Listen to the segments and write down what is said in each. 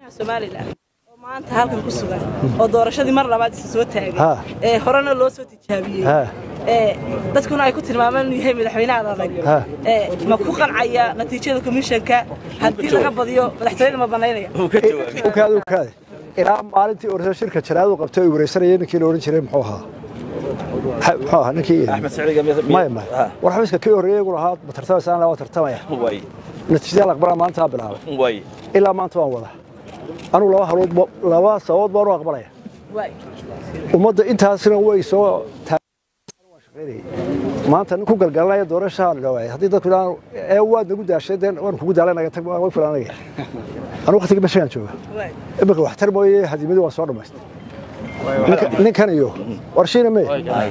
somalilan oo maanta halkan ku sugan oo doorashadii mar labaad isa soo taagay Ha. ee horena loo soo tijaabiyey Ha. ee dadkuna ay ku tilmaamaan inuu yahay madaxweynaha adag Ha. ee ma ku qancaya natiijada komishanka haddii laga badiyo madaxtooyada ma banaynaya ukaade ukaade ilaa maalintii orso shirka jaraadu qabtay ay wareysanayeen ninkii la odhan jiray muxuu ahaa Ha- muxuu ahaa ninkii axmed saciid maya maya war xafiiska kii horreeyay igu lahaa ma tartamaysaan waa tartamaya way natiijada aqbalaa maanta bilaabay way ilaa maanta waan wada anugu laba halood ba- laba sababood baan u aqbalaya waay ummadda intaasina way soo taagay maanta nin ku galgalanaya doorashaa la dhawaayay haddii dadku idhaan ee waad nagu daashay dee waan kugu daalay naga tag way filanaya anigu waqtigii bashagaan jooga waay imika waxtar mooye hadimadii waan soo dhammaystay Ninka- ninkan iyo warshiina me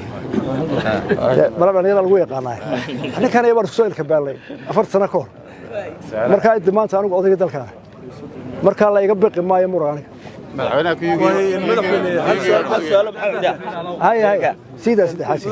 mala dhalinyara lagu yaqaanaa ninkan iyo baan isku soo ilkabaallay afar sano ka hor markaa inta maanta anigu odayga dalkaana markaa la iga biqi maayo mura aniga hay hay sidaa saddexaasi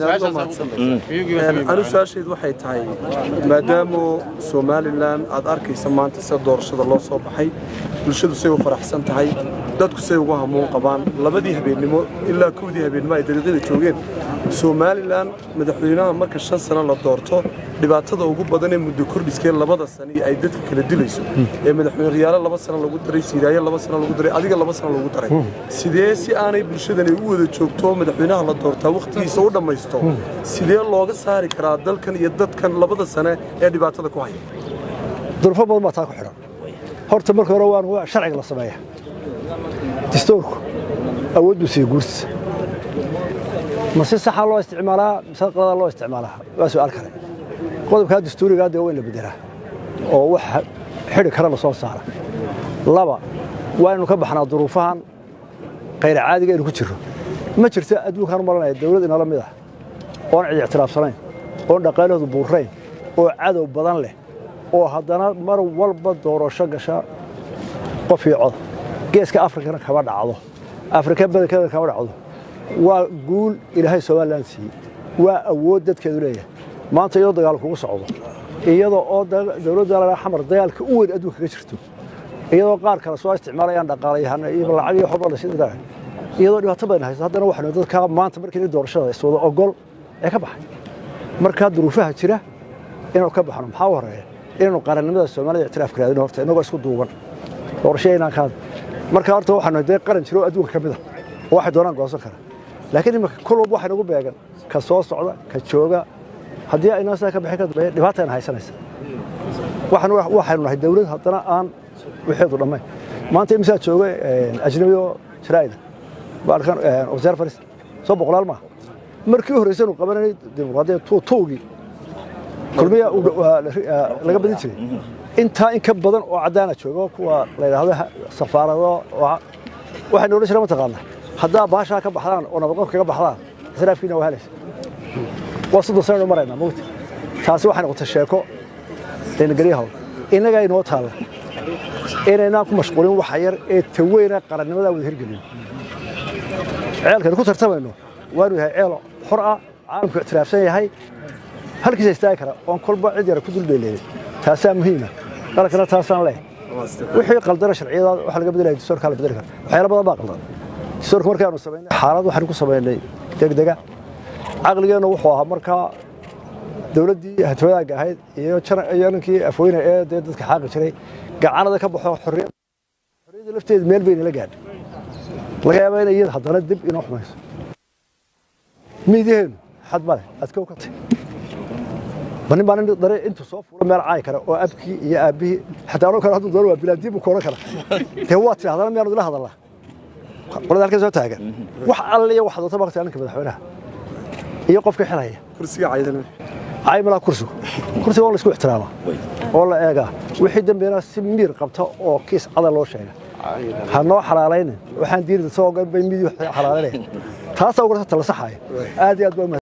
anu su-aasheedu waxay tahay maadaamu somalilan aad arkaysa maanta sida doorashada loo soo baxay bulshadu say u faraxsan tahay dadku say ugu hamuun qabaan labadii habeennimo ilaa kowdii habeennimo ay dariiqyada joogeen somalilan madaxweynaha marka shan sano la doorto dhibaatada ugu badan ee muddo kordhiskee labada sano ay dadka kala dilayso ee madaxweyne riyaalo laba sano lagu daray siiraayo laba sano lagu daray adiga laba sano lagu daray sidee si aanay bulshadani u wada joogto madaxweynaha la doortaa wakhtigiisa u dhammaysto sidee looga saari karaa dalkan iyo dadkan labada sane ee dhibaatada ku haya durfo badan baa taa ku xidhan horta marka hore waan waa sharciga la sameeya dastuurku awood buu siiye guurtiisa ma si saxa loo isticmaalaa mise qalada loo isticmaalaa waa su'aal kale qodobkaa dastuurigaa dee waa in la bedelaa oo wax xidhi kara la soo saara laba waa inaynu ka baxnaa duruufahan khayr caadiga aynu ku jirro ma jirto adduunkaan maranaya dawlad inala mid ah oon cid ictiraafsanayn oon dhaqaalahoodu buurrayn oo cadow badan leh oo haddana mar walba doorasho gasha qof iyo cod geeska afrikana kama dhacdo afrika badankeeda kama dhacdo waa guul ilaahay somalilan siiyey waa awood dadkeedu leeyahay maanta iyadoo dagaal kugu socdo iyadoo oo da- dawladda la xamar dagaalka u weyn adduunka ka jirto iyadoo qaar kale soo isticmaalayaan dhaqaalayahana iyo lacag iyo waxba la sida iyadoo dhibaato badan hayso haddana waxaanu dadka maanta markii doorashada iswada ogol ee ka baxay markaa duruufaha jira inuu ka baxno maxaa u horeeya inaynu qarannimada soomaalida ictiraaf raadino horta inagoo isku duuban doorashaynaan kaad marka horta waxaanu dee qaran jiro oo adduunka ka mid ah oo waxay doonaan goosan kara laakiin imika kul walba waxay nagu beegan ka soo socda ka jooga haddii aynoo sidaa ka bixin ka dambeeya dhibaatayna haysanaysa waxaan waxaynu nahay dawlad haddana aan wixeedu dhammayn maanta imisaa jooga ajnabi oo jaraa'ida baalkan wasaar faris soo boqolaal maaha markii horreysay anu qabananay dimuqraadiyad tuugii kulmiya laga badin jiray intaa in ka badan oo caddaana jooga kuwa la yidhaahdo safaarado waxaynu odhan jireen mataqaana haddaa baashaa ka baxdaan oo nabadqof kaga baxdaan israafkiina waa helaysa waa soddon sanaynu maraynaa mawti taasi waxay noqotay sheeko deenagelyahaw innagaa inoo taalla inaynaan ku mashquulin waxa yar ee taweyna qarannimadaa wada hirgelin ceelkaynu ku tartamayno waanu yahay ceel xor ah caalamku ictiraafsan yahay halkiisa istaagi kara oon kolba cid yara ku dulbeeleeday taasaa muhiima qalankana taasaan leh wixii qaldana sharciyada waxa laga bedelaya dastuurkaa la bedeli kara waxyaalo badan baa qaldan dastuurka markaanu samaynay xaalad waxaanu ku samaynay degdega caqligeennu wuxuu ahaa markaa dawladdii hatooyaaga ahayd iyo ninkii afweyne ee dee dadka xaaqi jiray gacanada ka baxo xorriyadda lafteeda meel bayna la gaadhay laga yaabaa inay iyada haddana dib inoo xumayso miidyaheennu xad male adkow ka tay banin baa nin dare intuu soo fuulo meel caayi kara oo abkii iyo aabbihii xataa anoo kale hadduu doono waa bilaadii buu kooran kara dee waa tiri haddana miyaanu ila hadalnaa qolada halkan soo taagan wax alle iyo wax doonta markaa ninka madaxweynaha iyo qofka xilaya kursiga caydana cay malaa kursigu kursiga waa la isku ixtiraamaa oo la eegaa wixii dambeena si miir qabta oo kiis cadal loo sheega ha noo xalaalaynin waxaan diirida soo bay midii xalaalanaya taasaa ugu tala saxaya aad iyo aad baa